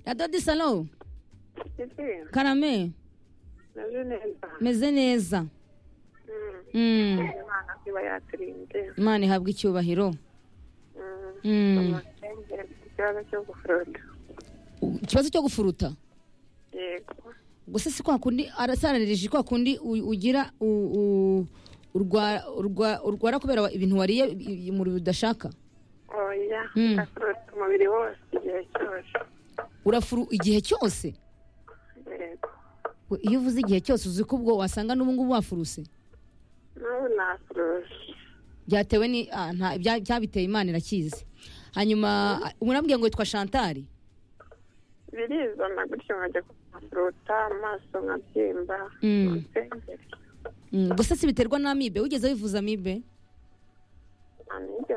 dada disalo Pepe, karame naje neza meze neza Mm. Mm, imana iba yaturinze imana ihabwa icyubahiro Mm. Mm. Amacengere mfite ikibazo cyo guforoda ikibazo cyo gufuruta yego gusa si kwa kundi arasaranirije kwa kundi u- ugira u- u- urwa- urwa- urwara kubera ibintu wariye i- i- umubiri udashaka oya Mm. ndaforoda umubiri wose igihe cyose urafuru igihe cyose yego We, iyo uvuze igihe cyose uzi ko ubwo wasanga n'ubu ngubu wafuruse n'ubu naforoje byatewe ni ah, nta- bya- byabiteye imana irakizi hanyuma murambwiye ngo witwa shantari birizana gutyo nkajya kuhafuruta amaso nkabyimba Mm. nsengeri Mm, gusa si biterwa n'amibe wigeze wivuza amibe nta n'ibyo